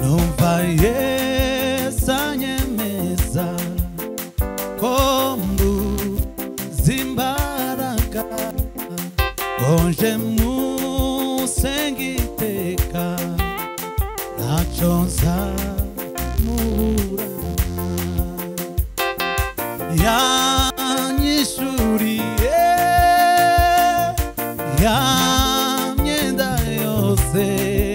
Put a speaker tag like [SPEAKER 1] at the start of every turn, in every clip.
[SPEAKER 1] numva yesu anyemeza ko mbuzimbaraga konje musengiteka ntacyo nzamubura yanyishuriye ya myenda yose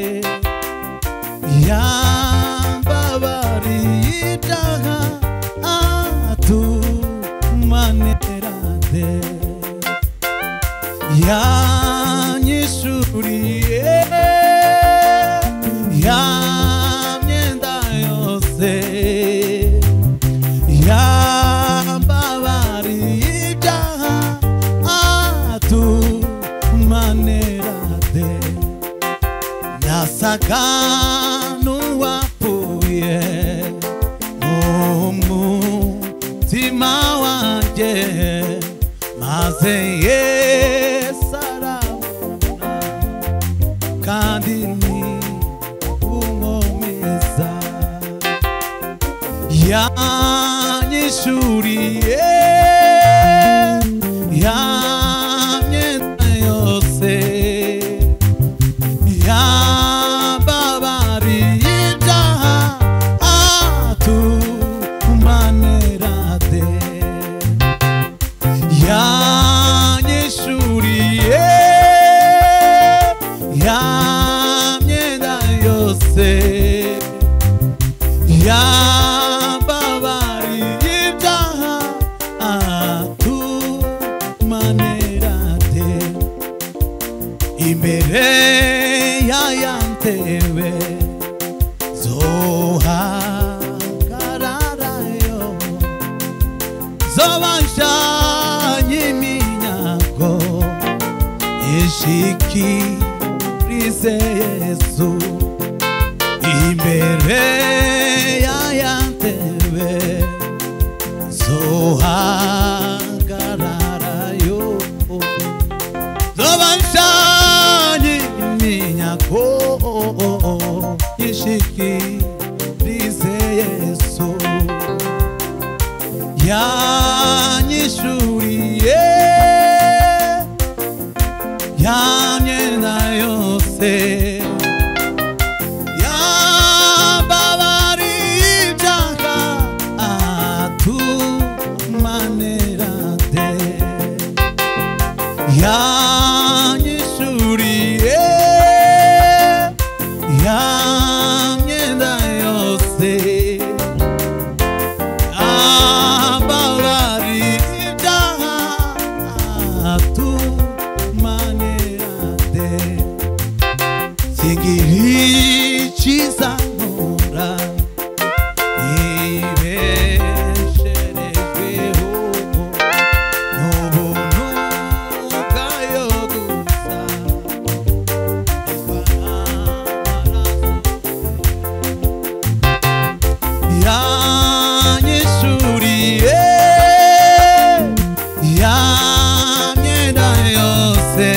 [SPEAKER 1] yambabariye ibyaha atumanerade yanyishuriye ya myenda yose yambabariye ibyaha atumanerade yasaga n'uwapfuye mu mutima wanjye maze yesu arabona kandi ni umwomeza yanyishuriye ya myenda yose yambabariye ibyaha atumanerade yanyishuriye ya myenda yose yambabariye ibyaha atumanerade imbere y'ayantebe zohagararayo zobashanye iminyago ishikirize yesu imbere y'ayantebe zohagararayo zobashanye iminyago ishikirize yesu yanyishuriye ya myenda yose yambabariye ibyaha atumanerade yanyishuriye ya myenda yose yambabariye ibyaha atumanerade singirikiza nkora ibesherejweho n'ubuntu bwayo gusa yanyishuriye ya myenda yose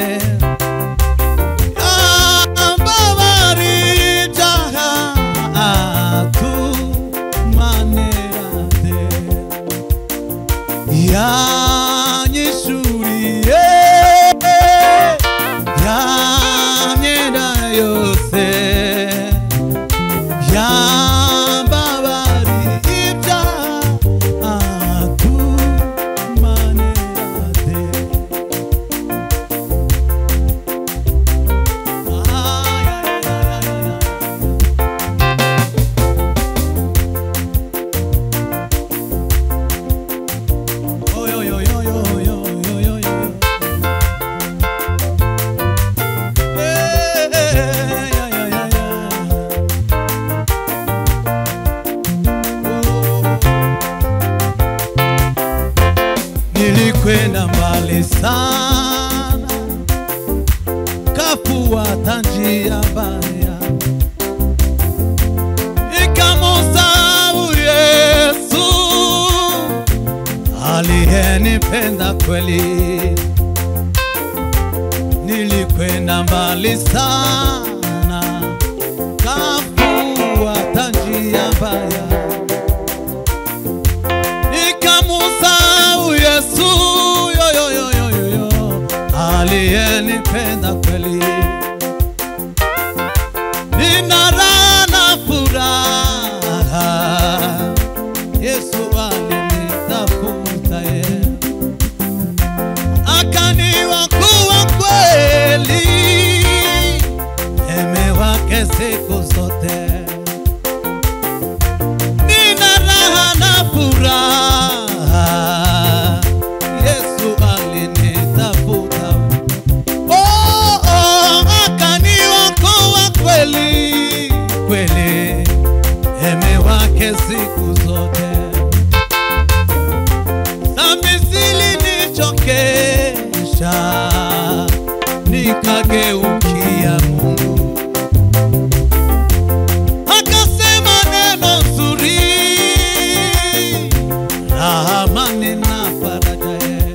[SPEAKER 1] yambabariye ibyaha atumanerade yanyishuriye ya myenda yose yambabariye ibyaha atumanerade Nilikwenda mbali sana, kafuata njia mbaya, ikamusahau Yesu aliyenipenda kweli. Nilikwenda mbali sana, kafuata nina raha na furaha. Yesu alinitafuta yeye akaniokoa kweli, eme wake siku zote. Nina raha na furaha, Yesu alinitafuta Oh, oh, akaniokoa kweli kweli, eme wake siku zote. Dhambi zilinichokesha, nikageukia Mungu, akasema neno zuri, raha, amani na faraja yeye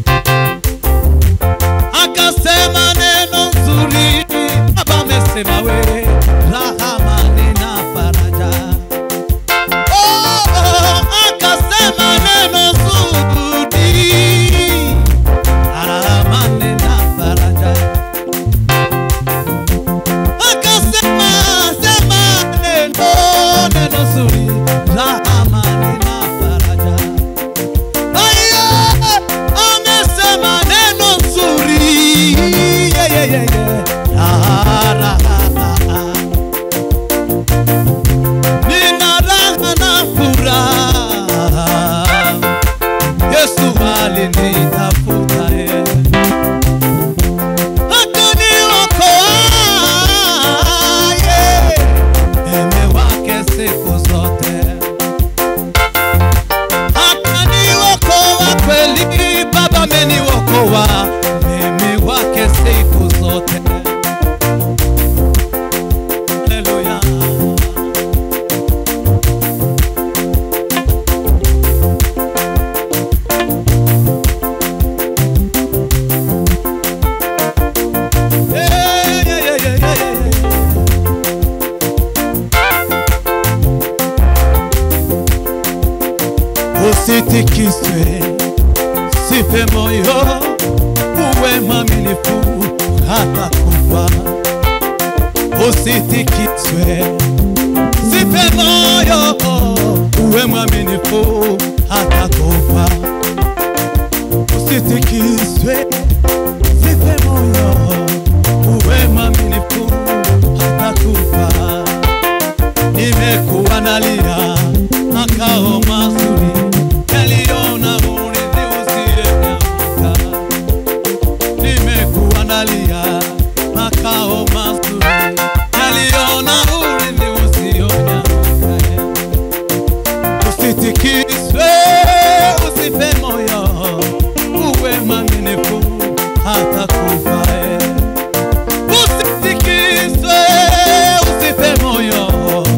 [SPEAKER 1] akasema neno nzuri, Baba amesema we raha, amani na faraja. Oh, oh, akasema neno zuri, raha, amani na faraja. Akasema sema neno neno zuri, raha, amani na faraja. Aya, amesema neno nzuri Yeah, yeah, yeah, yeah. Ah, raha. Nina raha na furaha Yesu alinitafuta yeye akaniokoa yeye eme wake siku zote akaniokoa kweli, Baba ameniokoa mimi wake siku zote. Haleluya. Yeah, yeah, yeah, yeah, yeah, yeah. Usitikiswe, sife moyo, uwe mwaminifu hata kufa. Usitikiswe, sife moyo, uwe mwaminifu hata kufa. Usitikiswe, sife moyo, uwe mwaminifu hata kufa nimekuwa nalia makao mazuri yaliona urithi usiyenyauka. Nimekuwa nalia makao mazuri yaliona urithi usionyauka. Usitikiswe, usife moyo, uwe mwaminifu hata kufa. eh. Usitikiswe, usife moyo.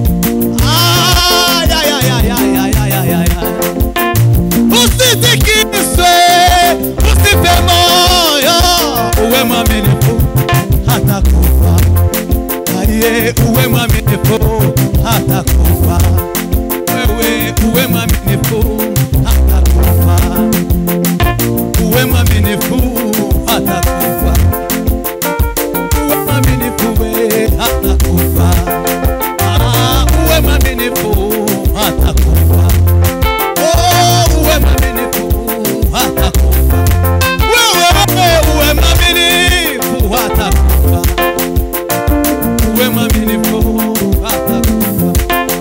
[SPEAKER 1] Ay, ay, ay, ay, ay, ay, ay, ay, ay, ay. Usitikiswe, usife moyo, uwe mwaminifu hata kufa. Aye, uwe mwaminifu hata kufa. Wewe uwe mwaminifu hata kufa. Uwe mwaminifu hata kufa uwe mwaminifu we hata kufa. Ah, uwe mwaminifu hata kufa. Oh, uwe mwaminifu hata kufa. Wewe uwe mwaminifu hata kufa. Uwe mwaminifu hata kufa.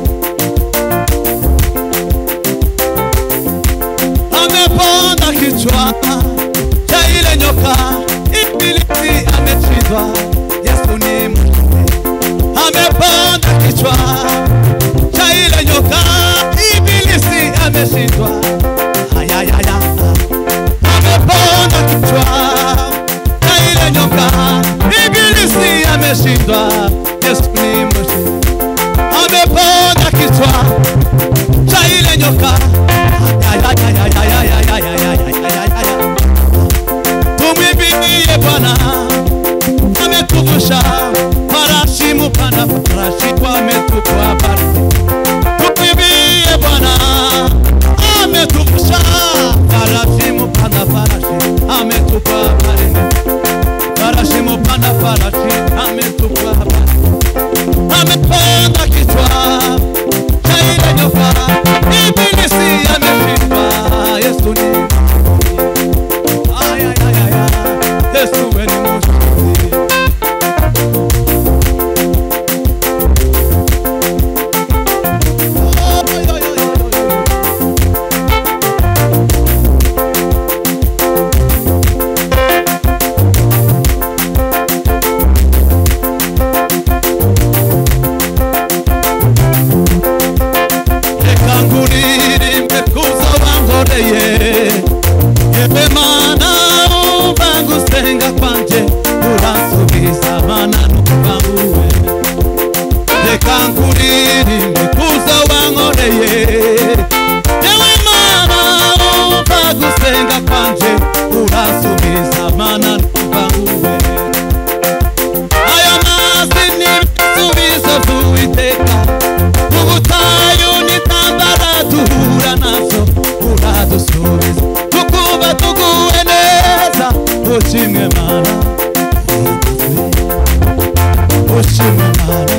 [SPEAKER 1] Ameponda kichwa cha ile nyoka, ibilisi ameshindwa. Yesu ni mtume, ameponda kichwa cha ile nyoka, ibilisi ameshindwa. Ayayaya, ameponda kichwa cha ile nyoka, ibilisi ameshindwa. Yesu ni mshindi, ameponda kichwa cha ile nyoka. Ayayayayayayayayayayayayaya. Tumwimbie Bwana, ametuvusha farashi, mupanda farashi wametupa habari. Tumwimbie Bwana, ametuvusha farashi, mupanda farashi ametupa habari. Farashi, mupanda farashi ametupa habari. Ame turirimbe kuza wankoreye yewe mana umva gusenga kwanje urasubiza mana ntubanguwe aya mazi ni ibisubizo by'uwiteka ubutayu n'intambara duhura nazo uradusubiza tukumva tuguwe neza ushimwe mana ushimwe mana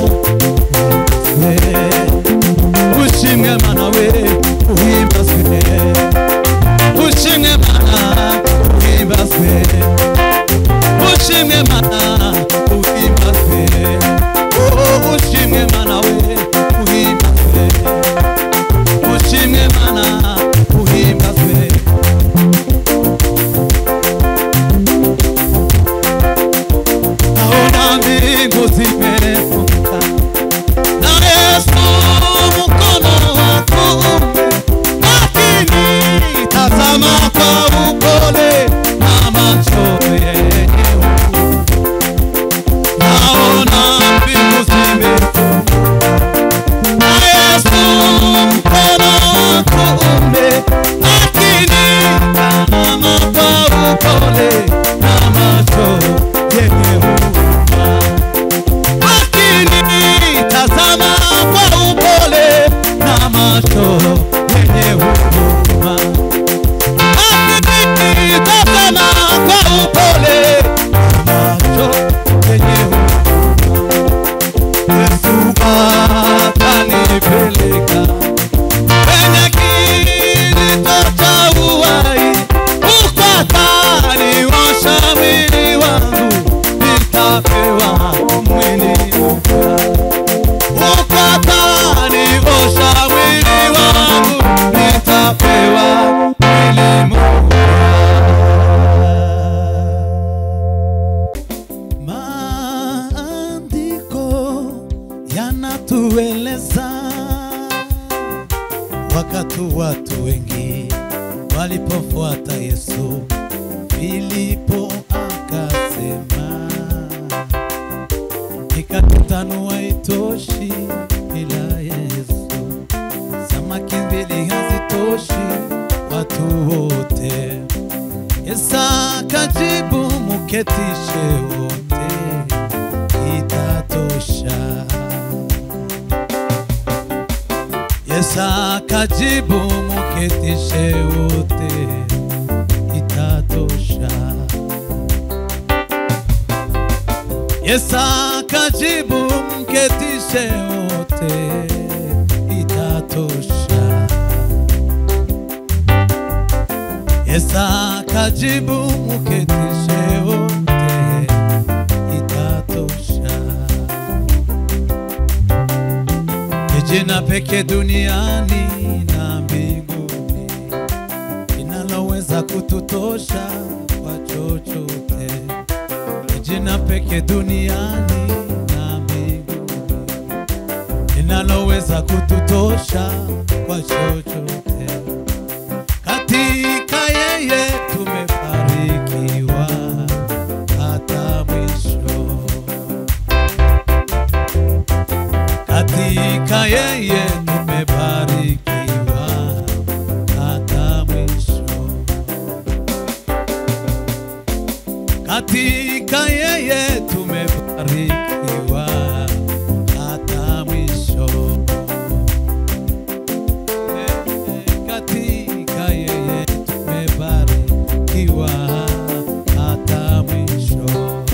[SPEAKER 1] ushimwe mana we uhimbazwe ushimwe mana uhimbazwe ushimwe mana uhimbazwe oh ushimwe mana we uhimbazwe ushimwe mana uhimbazwe naona mbingu zimefunguka na Yesu mkono wa kuume, lakini tazama kwa upole na macho yenye huruma. Naona mbingu zimefunguka na Yesu mkono wa kuume, lakini tazama kwa upole na macho yenye huruma lakini tazama kwa upole na macho yenye huruma. Lakini tazama kwa upole na macho yenye huruma. Yesu atanipeleka kwenye kilito cha uhai, huko ataniosha mwili wangu, nitapewa mwili mpya. Huko ataniosha mwili wangu, nitapewa mwili mpya. Maandiko yanatueleza wakati watu wengi walipofuata Yesu, Filipo akasema mikate tano haitoshi bila Yesu, samaki mbili hazitoshi watu wote. Yesu akajibu, muketishe wote, itatosha. Yesu akajibu, muketishe wote, itatosha. Yesu akajibu, mketishe wote, itatosha. Yesu akajibu, mketishe wote, itatosha. Ni jina pekee duniani na mbinguni linaloweza kututosha kwa chochote. Ni jina pekee duniani na mbinguni linaloweza kututosha kwa chochote. Katika yeye tumebarikiwa hata mwisho. Katika yeye tumebarikiwa hata mwisho. Katika yeye tumebarikiwa hata mwisho. Katika yeye tumebarikiwa hata mwisho.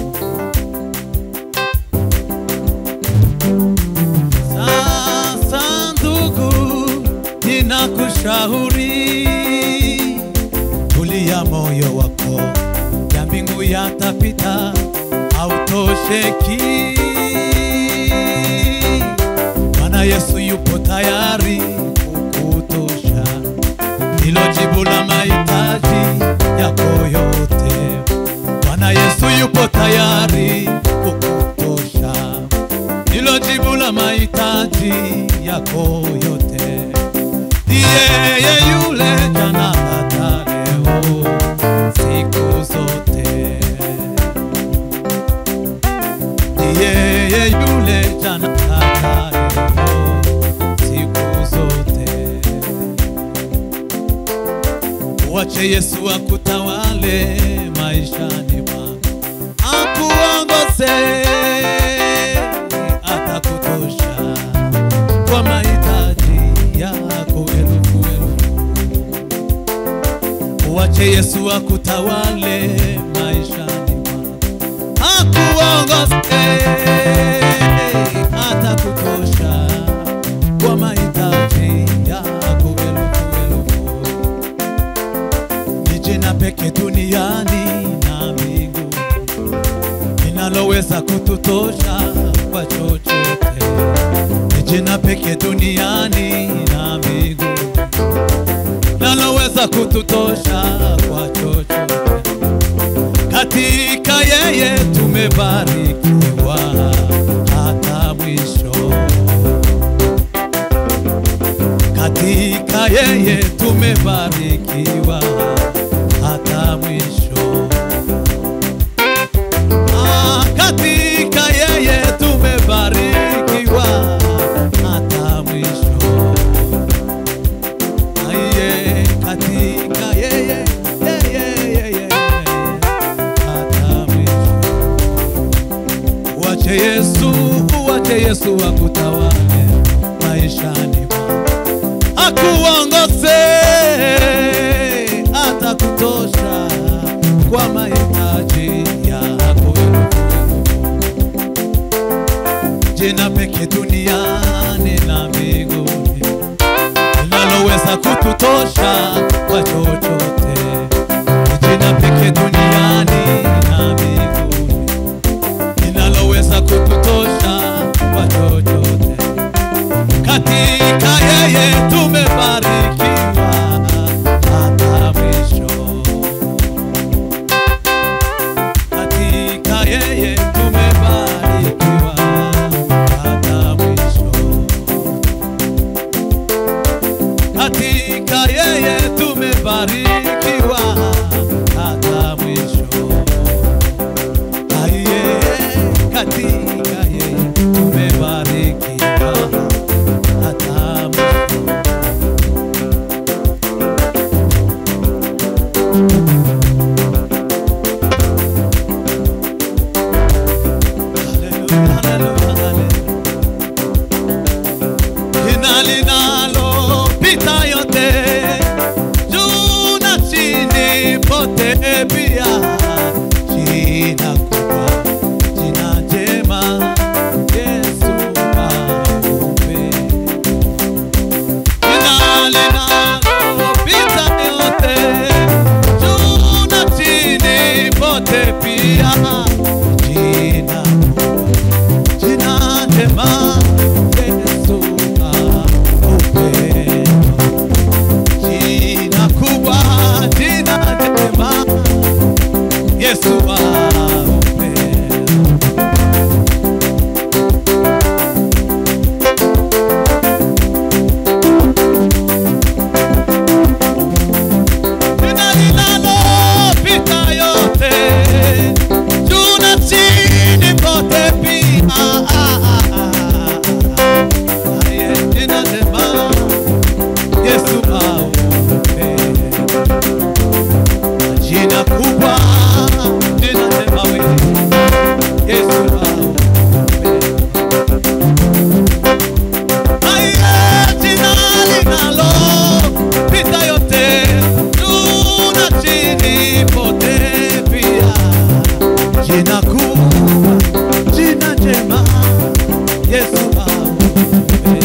[SPEAKER 1] Sasa ndugu, ninakushauri tulia moyo wako, ya mbingu yatapita, hautosheki. Bwana Yesu yupo tayari kukutosha, hilo jibu la mahitaji yako yote. Bwana Yesu yupo tayari kukutosha ndilo jibu la mahitaji yako yote. Ni yeye yule jana hata leo, siku zote. Ni yeye yule jana hata leo, Mwache Yesu akutawale maishani mwako, akuongoze, atakutosha kwa mahitaji yako elfu elfu. Mwache Yesu akutawale maishani mwako, akuongoze, atakutosha kwa mahitaji yako elfu elfu ni jina peke duniani na mbinguni linaloweza kututosha kwa chochote. Ni jina peke duniani na mbinguni linaloweza kututosha kwa chochote. Katika yeye tumebarikiwa hata mwisho katika yeye tumebarikiwa hata mwisho. Ah, katika yeye tumebarikiwa hata mwisho. Aye, katika yeye yeye yeye hata mwisho. Uache Yesu, uache Yesu akutawale maishani mwako akuongoze atakutosha kwa mahitaji yako. Jina peke duniani na mbinguni linaloweza kututosha kwa chochote. Jina peke duniani na mbinguni linaloweza kututosha kwa chochote katika yeye tumebarikiwa hata mwisho. Katika yeye tumebarikiwa hata mwisho. Katika yeye tumebarikiwa hata mwisho. Aye, katika yeye tumebarikiwa hata mwisho. Haleluya, haleluya, haleluya. Jina linalopita yote, juu na chini pote pia. Jina kubwa, jina jema, Yesu aupe. Jina linalopita yote, juu na chini pote pia. Jina jina jema Yesu aupe. Jina kubwa, jina jema Yesu aupe. Jina linalopita yote, juu na chini pote pia. Aye, jina jema, Yesu aupe. Jina kubwa, jina jema wewe, Yesu aupe. Aye, jina linalopita yote, juu na chini pote pia. Jina kubwa, jina jema, Yesu aupe.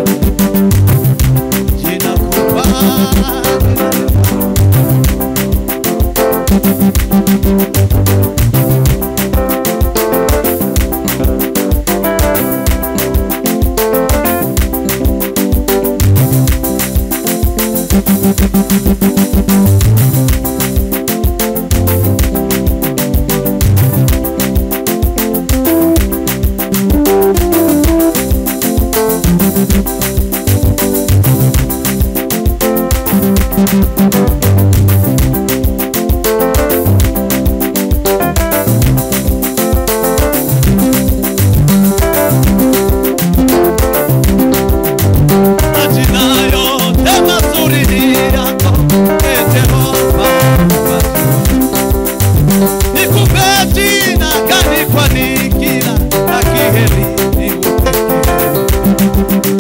[SPEAKER 1] Jina kubwa, jina jema. Majina yote mazuri ni yako, ee Jehova. Bwana